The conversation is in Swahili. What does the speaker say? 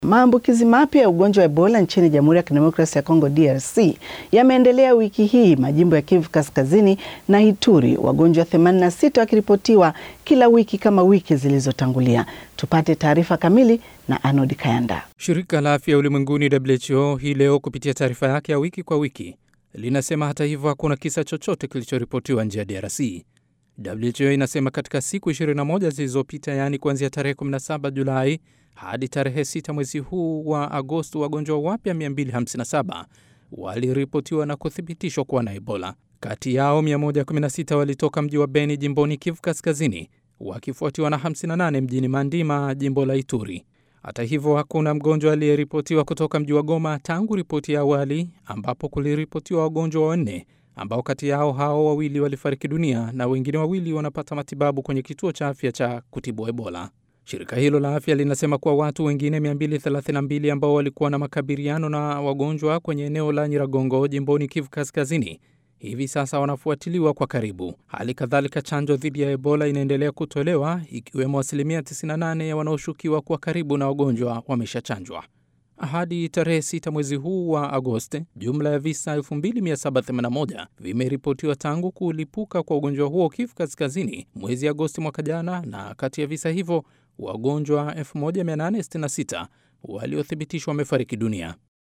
Maambukizi mapya ya ugonjwa wa Ebola nchini Jamhuri ya Kidemokrasia ya Kongo DRC yameendelea wiki hii, majimbo ya Kivu Kaskazini na Ituri, wagonjwa 86 wakiripotiwa kila wiki kama wiki zilizotangulia. Tupate taarifa kamili na Arnold Kayanda. Shirika la Afya Ulimwenguni WHO hii leo kupitia taarifa yake ya wiki kwa wiki linasema hata hivyo hakuna kisa chochote kilichoripotiwa nje ya DRC. WHO inasema katika siku 21 zilizopita, yaani kuanzia tarehe 17 Julai hadi tarehe 6 mwezi huu wa Agosti, wagonjwa wapya 257 waliripotiwa na kuthibitishwa kuwa na Ebola. Kati yao 116 walitoka mji wa Beni jimboni Kivu Kaskazini, wakifuatiwa na 58 mjini Mandima jimbo la Ituri. Hata hivyo hakuna mgonjwa aliyeripotiwa kutoka mji wa Goma tangu ripoti ya awali, ambapo kuliripotiwa wagonjwa wanne ambao kati yao hao wawili walifariki dunia na wengine wawili wanapata matibabu kwenye kituo cha afya cha kutibu Ebola. Shirika hilo la afya linasema kuwa watu wengine 232 ambao walikuwa na makabiliano na wagonjwa kwenye eneo la Nyiragongo jimboni Kivu Kaskazini hivi sasa wanafuatiliwa kwa karibu. Hali kadhalika, chanjo dhidi ya Ebola inaendelea kutolewa ikiwemo asilimia 98 ya wanaoshukiwa kuwa karibu na wagonjwa wameshachanjwa. Hadi tarehe 6 mwezi huu wa Agosti, jumla ya visa 2781 vimeripotiwa tangu kulipuka kwa ugonjwa huo Kivu Kaskazini mwezi Agosti mwaka jana, na kati ya visa hivyo wagonjwa 1866 waliothibitishwa wamefariki dunia.